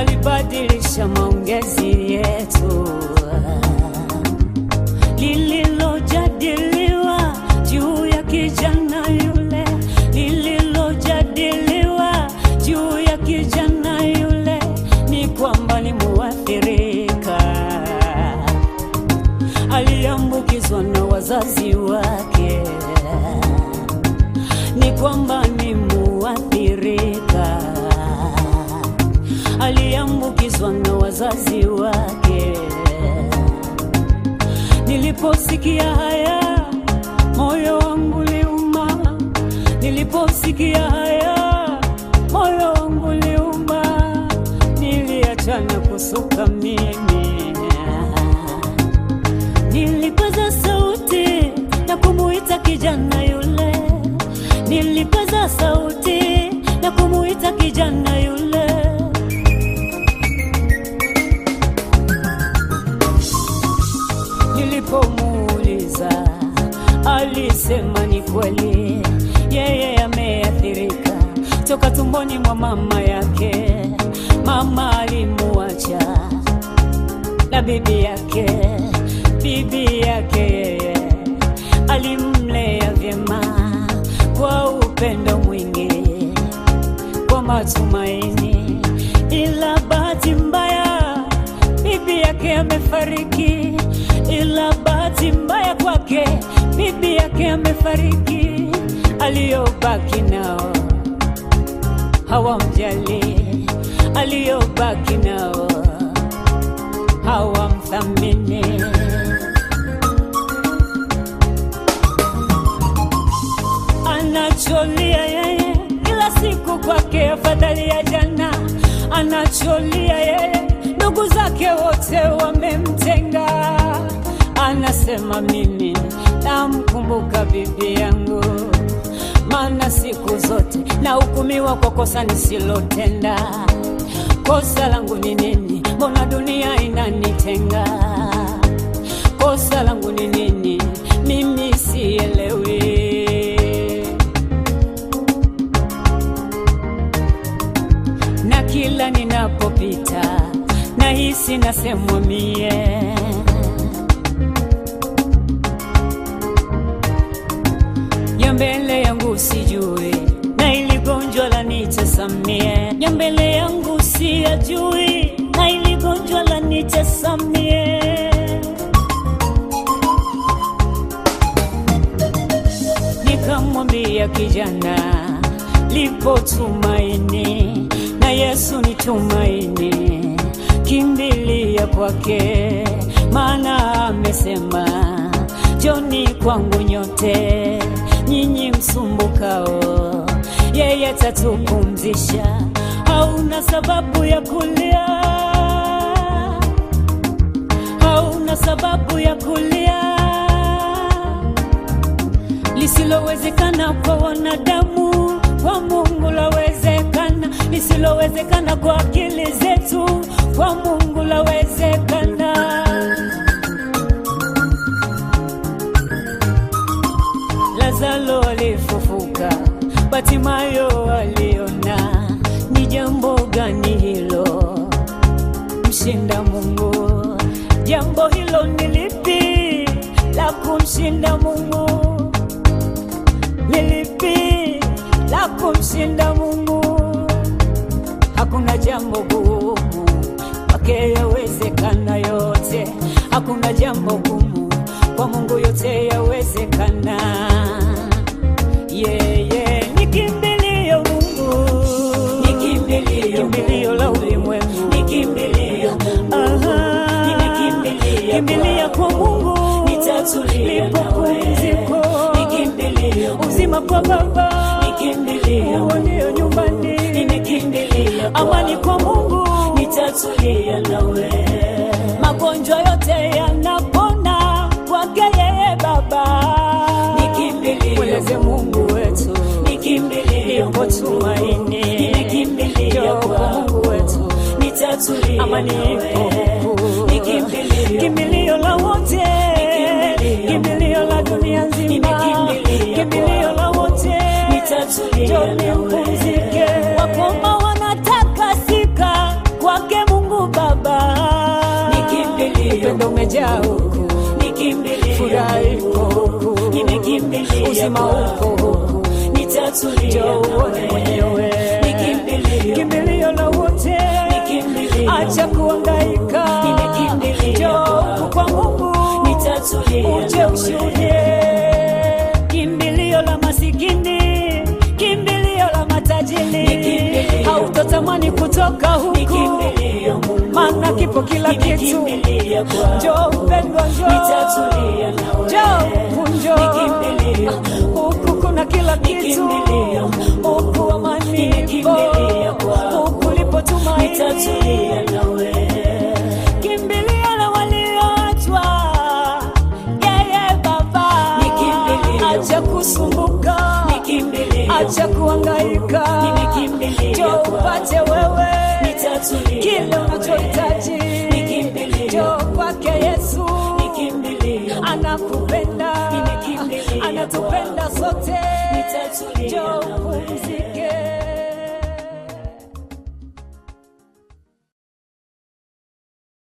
alibadilisha maongezi yetu lililojadiliwa juu ya kijana yule, lililojadiliwa juu ya kijana yule ni kwamba ni muathirika, aliambukizwa na wazazi wake, ni kwamba ni muathirika, aliambukizwa na wazazi wake. Niliposikia haya moyo wangu liuma, niliposikia haya moyo wangu liuma, niliachana kusuka mimi, nilipaza sauti na kumuita kijana yule, nilipaza sauti na kumuita kijana yule. Nilipomuuliza alisema ni kweli, yeye ameathirika toka tumboni mwa mama yake. Mama alimuacha na bibi yake, bibi yake yeye alimlea vyema kwa upendo mwingi, kwa matumaini, ila bahati mbaya bibi yake amefariki, ila bahati mbaya kwake bibi yake amefariki. Aliyobaki nao hawamjali, aliyobaki nao hawamthamini. Anacholia yeye kila siku kwake afadhali ya jana, anacholia yeye ndugu zake wote wamemtenga. Anasema mimi namkumbuka bibi yangu, maana siku zote nahukumiwa kwa kosa nisilotenda. Kosa langu ni nini? Mbona dunia inanitenga? Kosa langu ni nini? Mimi sielewi. na kila ninapopita nahisi nasemwa mie ya mbele yangu sijui na ili gonjwa la nitesamie ya mbele yangu siyajui na ili gonjwa la nitesamie nikamwambia kijana lipo tumaini na Yesu ni tumaini, kimbilia kwake, maana amesema joni kwangu nyote nyinyi msumbukao, yeye tatupumzisha. Hauna sababu ya kulia, hauna sababu ya kulia lisilowezekana kwa wanadamu, kwa Mungu lawezekana. Lisilowezekana kwa akili zetu, kwa Mungu lawezekana. Lazaro alifufuka, Batimayo aliona. Ni jambo gani hilo mshinda Mungu? Jambo hilo ni lipi la kumshinda Mungu? Ni lipi la kumshinda Mungu? Hakuna jambo gumu kwake yawezekana yote, hakuna jambo gumu kwa Mungu yote yawezekana. Yeye ni kimbilio Mungu, Ni kimbilio kimbilio la ulimwengu, Ni kimbilio Mungu. Aha. Nimekimbilia kimbilia kwa Mungu, Nitatulia lipo nawe. pumziko, Ni kimbilio uzima kwa Baba, Ni kimbilio uonio nyumbani, Nimekimbilia amani kwa Mungu, Nitatulia nawe magonjwa yote yanapona kwake yeye Baba. Ni kimbilio Mweleze Mungu wetu, Ni kimbilio lipo tumaini, Nimekimbilia njoo kwa Mungu wetu, Nitatulia amani ipo nawe huku. Ni kimbilio kimbilio la wote, kimbilio. kimbilio la dunia nzima, Nimekimbilia kimbilio la wote, Nitatulia njoni nawe. mpumzike. Wakoma wanatakasika kwake upendo umejaa huku, nikimbilie furaha ipo huku, nimekimbilia uzima kwako. upo huku, nitatulia njoo uone nawe. mwenyewe, Nikimbilia kimbilio la wote, Nikimbilia acha kuhangaika, Nimekimbilia njoo huku kwa Mungu, nitatulia uje nawe. ushuhudie kimbilio la masikini, kimbilio la matajiri, Nikimbilia. hautotamani kutoka huku, Nikimbilia Mungu. maana kipo kila kitu. Nimekimbilia kwako. Njoo mpendwa, njoo Nitatulia nawe. njoo huku, njoo Nikimbilia huku, kuna kila kitu Nikimbilia. huku, amani ipo Nikimbilia kwako. huku, lipo tumaini nitatulia nawe. kimbilio la walioachwa, yeye Baba, Nikimbilia. acha kusumbuka, Nikimbilia acha kuhangaika, Nimekimbilia njoo kwako. upate wewe Nitatulia kile nawe. unachohitaji, Nikimbilia. njoo kwake Yesu, Nikimbilia anakupenda, Nimekimbilia anatupenda sote, Nitatulia njoo nawe. pumzika.